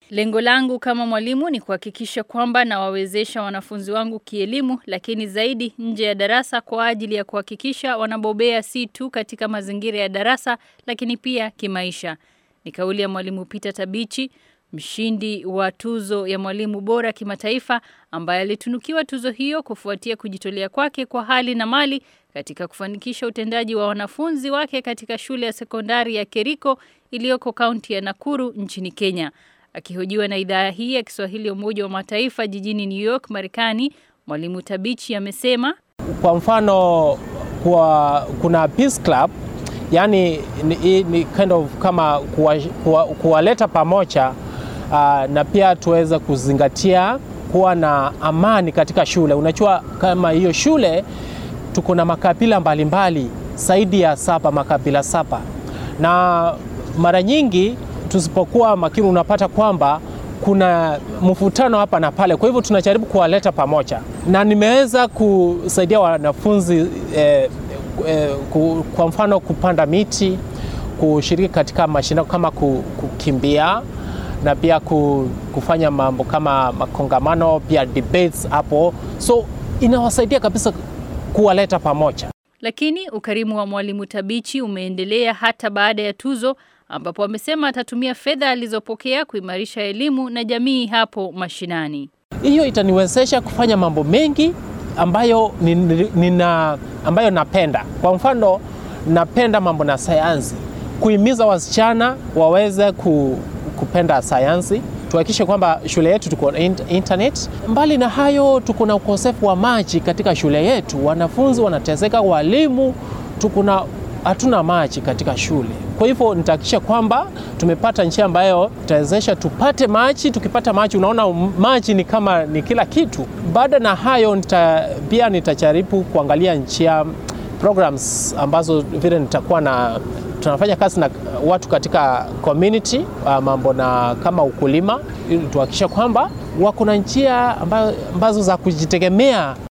Lengo langu kama mwalimu ni kuhakikisha kwamba nawawezesha wanafunzi wangu kielimu lakini zaidi nje ya darasa kwa ajili ya kuhakikisha wanabobea si tu katika mazingira ya darasa lakini pia kimaisha. Ni kauli ya mwalimu Peter Tabichi, mshindi wa tuzo ya mwalimu bora kimataifa ambaye alitunukiwa tuzo hiyo kufuatia kujitolea kwake kwa hali na mali katika kufanikisha utendaji wa wanafunzi wake katika shule ya sekondari ya Keriko iliyoko kaunti ya Nakuru nchini Kenya. Akihojiwa na idhaa hii ya Kiswahili ya Umoja wa Mataifa jijini New York, Marekani, mwalimu Tabichi amesema kwa mfano kwa, kuna Peace Club yani ni, ni kind of kama kuwaleta kuwa, kuwa pamoja uh, na pia tuweze kuzingatia kuwa na amani katika shule. Unajua kama hiyo shule tuko na makabila mbalimbali zaidi ya saba, makabila saba, na mara nyingi tusipokuwa makini unapata kwamba kuna mvutano hapa na pale. Kwa hivyo tunajaribu kuwaleta pamoja, na nimeweza kusaidia wanafunzi eh, eh, ku, kwa mfano kupanda miti, kushiriki katika mashindano kama kukimbia na pia kufanya mambo kama makongamano, pia debates hapo, so inawasaidia kabisa kuwaleta pamoja. Lakini ukarimu wa mwalimu Tabichi umeendelea hata baada ya tuzo ambapo amesema atatumia fedha alizopokea kuimarisha elimu na jamii hapo mashinani. Hiyo itaniwezesha kufanya mambo mengi ambayo nina, ambayo napenda. Kwa mfano, napenda mambo na sayansi, kuhimiza wasichana waweze ku, kupenda sayansi, tuhakikishe kwamba shule yetu tuko na internet. Mbali na hayo, tuko na ukosefu wa maji katika shule yetu, wanafunzi wanateseka, walimu tuko na hatuna maji katika shule. Kwa hivyo nitahakikisha kwamba tumepata njia ambayo itawezesha tupate maji. Tukipata maji, unaona maji ni kama ni kila kitu. Baada na hayo nita, pia nitajaribu kuangalia njia programs ambazo vile nitakuwa na tunafanya kazi na watu katika community mambo na kama ukulima, ili tuhakikisha kwamba wako na njia ambazo za kujitegemea